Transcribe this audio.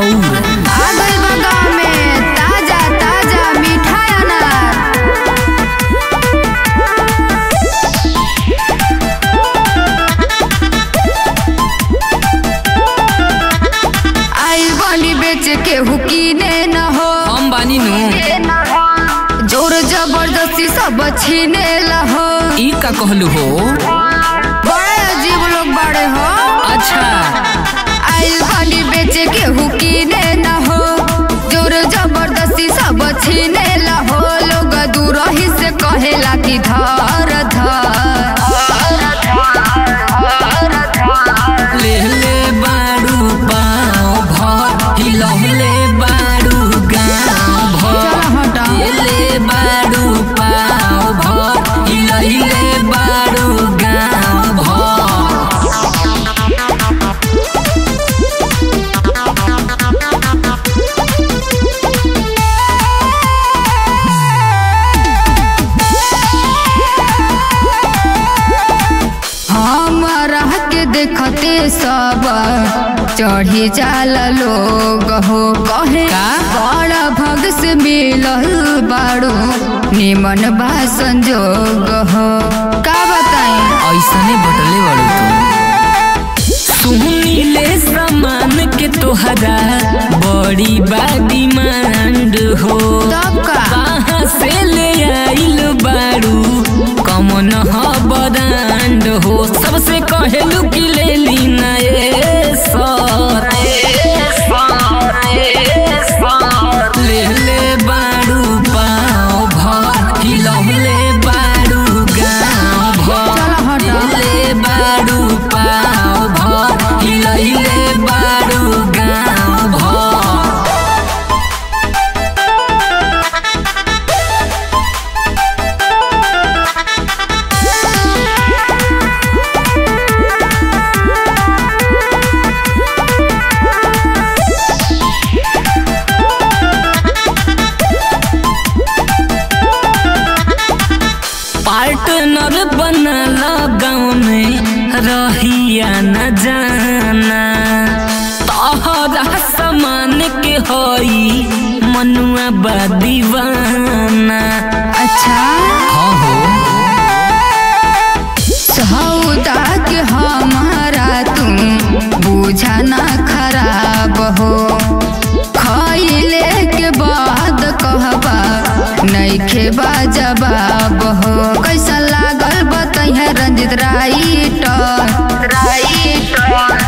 और आ गइल बा गाँव में ताजा ताजा मीठा अनार आई बनी बेच के हुकीने न हो हम बानी नु जोर जबरदस्ती सब छीने लहो ई का कहलू हो बड़े अजीब लोग बड़े हो अच्छा आइल बनी बेच के हुकीने न हो जोर जबरदस्ती सब छीने लहो लोग दूर ही से कहेला कि धर धर ले ले बाड़ू पाँव भर हिलौले बाड़ू गाँव चला भर हटा। ले ले बाड़ू पाँव भर हिलौले बाड़ू गाँव भर हमरा के देखते सब चढ़ी जाला लोग हो कहे का? बड़ा भग से मिलल बाड़ू निमन बा संजोग हो का बताई ऐसने बटले बाड़ू तू सुनीले सामान के तोहरा बड़ी बा डिमांड हो तब का कहाँ से ले आइल बारू कमन ह बदांड हो सबसे कहेलू कि ले ली ना ए सर ले ले बारू पाँव भर हिलौले बारू गाँव चला भर हटा। ले बारू पाँव भर हिलौले बारू गाँव भर पार्टनर बनला गाँव में रहिया न जाना तोहरा समान के हई मनुआ बा दीवाना अच्छा हाँ हो सौदा के हमारा तू बुझा ना खराब हो खइले के बाद कहबा नइखे बा जवाब हो कैसा लागल बतैया रंजित राइटर राइटर